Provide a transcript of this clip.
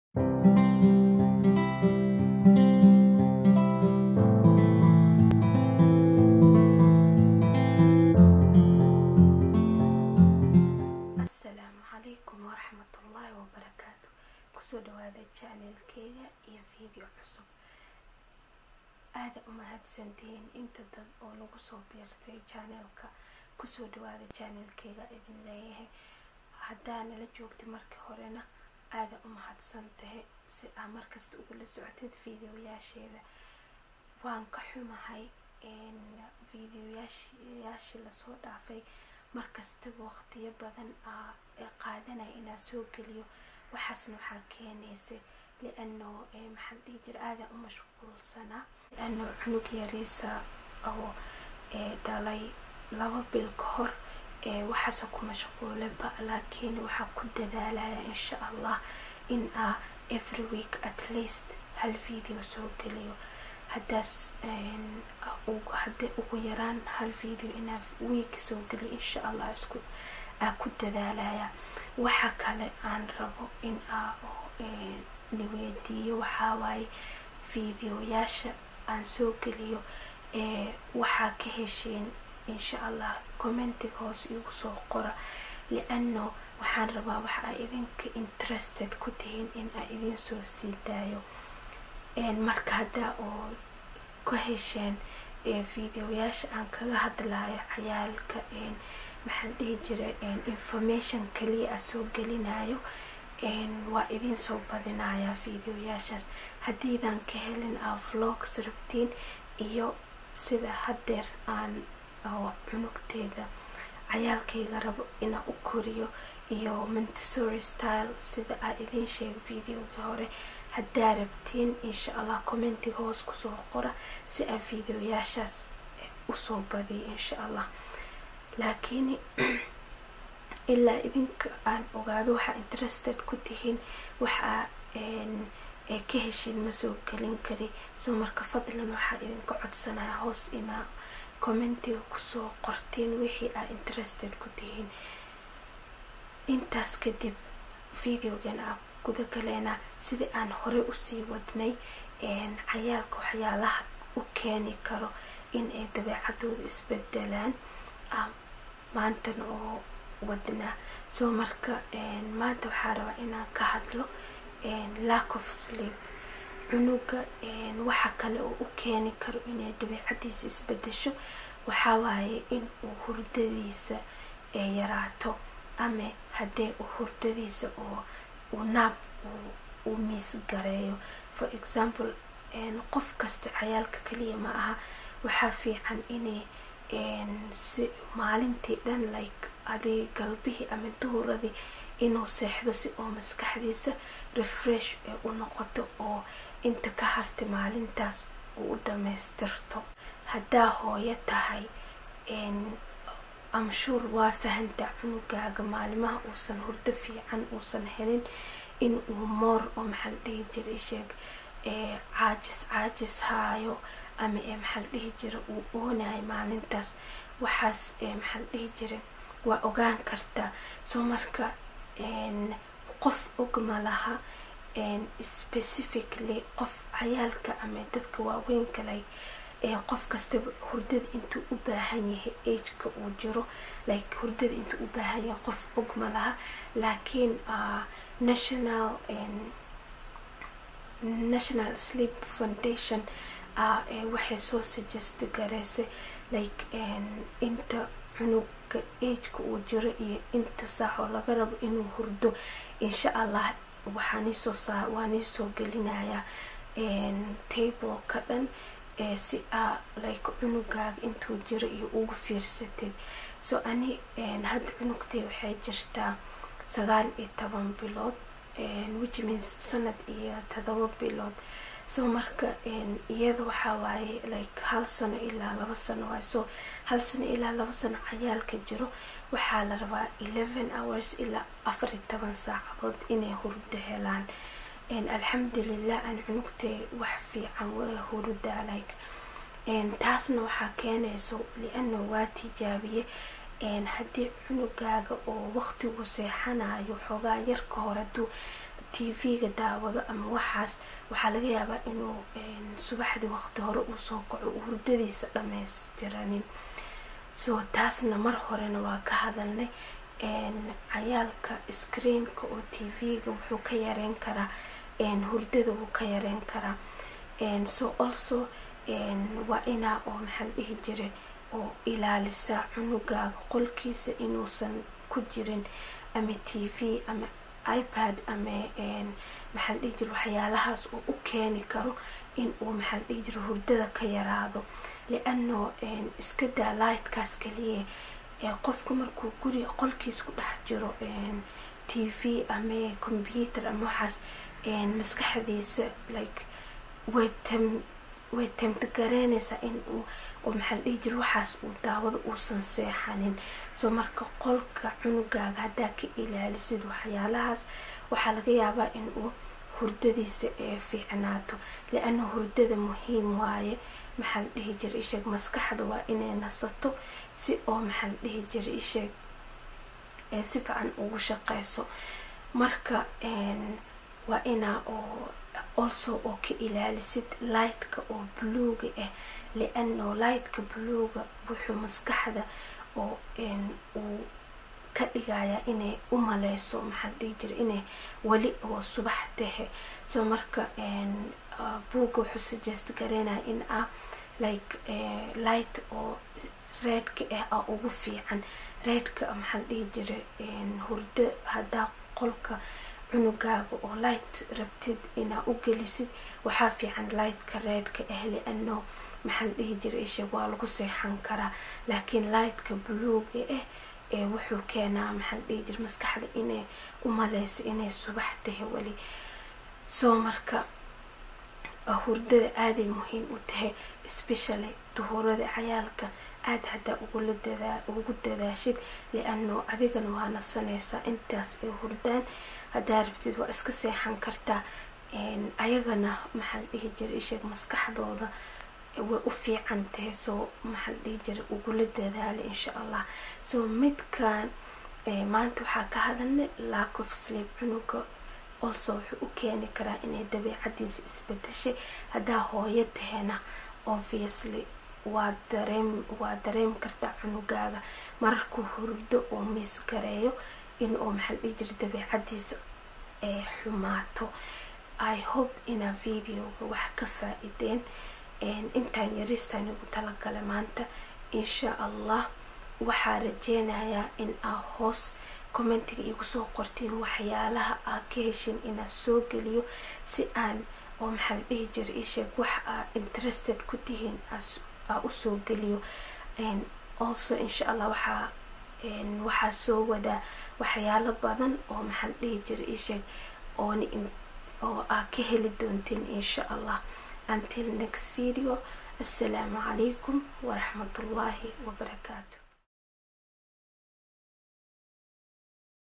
asalaamu calaykum waraxmatullaahi wabarakaatu kusoo dhawaada janelkeyga iyo video cusub aada u mahadsantihiin inta dad oo lagu soo biirtay janelka kusoo dhawaada janelkeyga idin leeyahay haddaa nala joogtay markii horena aada u mahadsan tahay si aa markasta ugula socotid videoyaasheeda waan ka xumahay videoyaashii lasoo dhaafay markastaba waqtiyo badan aa qaadanaya inaa soo geliyo waxaasna waxaa keenaysa liano maxaa dhihi jira aada u mashquulsanaa liano cunug yariisa oo dhalay laba bil ka hor waxaase ku mashquulaba laakiin waxaa ku dadaalaya insha allah in aa every week at least hal video soo geliyo haddaas haddii ugu yaraan hal video inaa week soo geliyo insha allah isku aa ku dadaalaya waxa kale aan rabo in aa niweydiiyo waxaa waaye videoyaasha aan soo geliyo waxaa ka hesheen insha allah commentiga hoos igu soo qora liano waxaan rabaa waxa aa idinka interested ku tihiin in aa idin soo sii daayo marka haddaa oo ka hesheen videoyaasha aan kaga hadlayo cayaalka maxaan dhihi jira information kaliya a soo gelinayo waa idin soo badinayaa videoyaashaas haddiidaan ka helin aa vlogs rabtiin iyo sida haddeer aan cunugteeda cayaalkayga rabo inaa u koriyo iyo montesory style sida aa idiin sheega videogii hore haddaa rabtiin insha allah commentiga hoos kusoo qora si aa videoyaashaas usoo badiyo insha allah laakiin ilaa idinka aan ogaado waxaa interested ku tihiin waxaa ka heshiin ma soo gelin kari soo marka fadlan waxaa idinka codsanaya hoos inaa commentiga kusoo qortiin wixii aa interested ku tihiin intaas kadib videogan aa guda galeena sidii aan horey usii wadnay cayaalka waxyaalaha u keeni karo in ay dabeecadooda isbedelaan maantana oo wadnaa soo marka maanta waxaa rabaa inaan ka hadlo lack of sleep cunuga waxa kale oo u keeni karo inay dabeecadiisa isbedesho waxaa waaye in uu hurdadiisa yaraato ama haddee uu hurdadiisa oo uu naab uu miis gareeyo for example qof kasta cayaalka kaliya ma aha waxaa fiican inay si maalintii dhan like adig galbihii ama duhuradii inuu seexdo si oo maskaxdiisa refresh ee u noqoto oo inta ka hartay maalintaas uu u dhamaystirto haddaa hooyo tahay amshuur waa fahantaa cunugaaga maalimaha uusan hurdo fiican uusan helin in uu moor oo maxaa la dhihi jira isheeg caajis caajis haayo ama maxaa la dhihi jira uu oonayo maalintaas waxaas maxaa la dhihi jira waa ogaan kartaa soo marka qof ogma laha specifically qof cayaalka ama dadka waaweynka like qof kastaba hurdada intuu u baahan yahay ageka uu jiro like hurdada intuu u baahan yahay qof ogma laha laakiin national national sleep foundation waxay soo suggest gareysay like inta cunuga ageka uu jiro iyo inta saacoo laga rabo inuu hurdo insha allah waxaaniisoo waa niisoo gelinayaa tableka dhan si aa like cunugaaga intuu jiro iyo ugu fiirsatid so ani hadda cunugtay waxay jirtaa sagaal iyo toban bilood which means sanad iyo todoba bilood so marka iyada waxaa waaye like hal sano ilaa laba sano waaye so hal sano ilaa laba sano cayaalka jiro waxaa la rabaa eleven hours ilaa afar iyo toban saacadood inay hurdo helaan alxamdulilah aan cunugtay wax fiican waa hurudaa like taasna waxaa keenayso liana waa tijaabiye haddii cunugaaga oo waqtigu seexanayo xoogaa yarka hore haduu t v-ga daawado ama waxaas waxaa laga yaabaa inuu subaxdii waqti hore uu soo kaco hurdadiisa dhammaystiranin so taasna mar horena waa ka hadalnay cayaalka screenka oo t v-ga wuxuu ka yareyn karaa hurdada wuu ka yareyn karaa so also waa inaa oo maxaa la dhihi jiray oo ilaalisaa cunugaaga qolkiisa inuusan ku jirin ama t v ama ipad ama maxaa la dhihi jira waxyaalahaas oo u keeni karo in uu maxaa la dhihi jira hurdada ka yaraado liano iska daa lightkaas kaliya qofka markuu guriga qolkiis ku dhex jiro t v ama computer ama waxaas maskaxdiisa like way tam way tamtagareynaysaa in uu oo maxaa la dhihi jira waxaas uu daawado uusan seexanin soo marka qolka cunugaaga haddaa ka ilaalisid waxyaalahaas waxaa laga yaabaa in uu hurdadiisa ee fiicnaato li-ana hurdada muhiim waaye maxaa la dhihi jira isheeg maskaxda waa inay nasato si oo maxaa la dhihi jira isheeg si fiican ugu shaqeyso marka waa inaa oo also oo ka ilaalisid lightka oo bluega ah liano lightka bluega wuxuu maskaxda oo uu ka dhigayaa inay u maleyso maxaa dhihi jira inay weli oo subax tahe so marka buugga wuxuu suggest gareynaya in ah like light oo reedka ah a ugu fiican reedka maxaa dhihi jira hurdo haddaa qolka cunugaaga oo light rabtid inaa u gelisid waxaa fiican lightka reedka ah liano maxaa la dhihi jira isha waa lagu seexan karaa laakiin lightka buluuga ah ee wuxuu keenaa maxaa la dhihi jira maskaxda inay u maleyso inay subax tahay weli soo marka hurdada aaday muhiim u tahay especially duhurada cayaalka aada haddaa ugula dadaa ugu dadaashid liano adigana waa nasanaysaa intaas ay hurdaan haddaa rabtid waa iska seexan kartaa ayagana maxaa la dhihi jira isheeg maskaxdooda way u fiican tahay soo maxaa la dhihi jira ugula dadaala insha allah soo midkan maanta waxaa ka hadalnay lack of sleep cunuga also wuxuu u keeni karaa inay dabeicadiisa isbedeshay haddaa hooyo tahena obviously waa dareem waa dareemi kartaa cunugaaga mararkuu hurdo oo miis gareeyo in uu maxaa la dhihi jira dabeicadiisa ee xumaato i hope inaa videoga wax ka faa-ideen intaan yaristaan igu talagala maanta insha allah waxaa rajeynayaa in aa hoos commentiga igu soo qortiin waxyaalaha aa ka heshin inaa soo geliyo si aan oo maxaa la dhihi jira isheeg wax aa interested ku tihiin aa usoo geliyo also insha allah waxaa waxaa soo wadaa waxyaalo badan oo maxaa la dhihi jira isheeg oon oo aa ka heli doontiin insha allah until next video assalaamu calaykum waraxmatullaahi wabarakaatu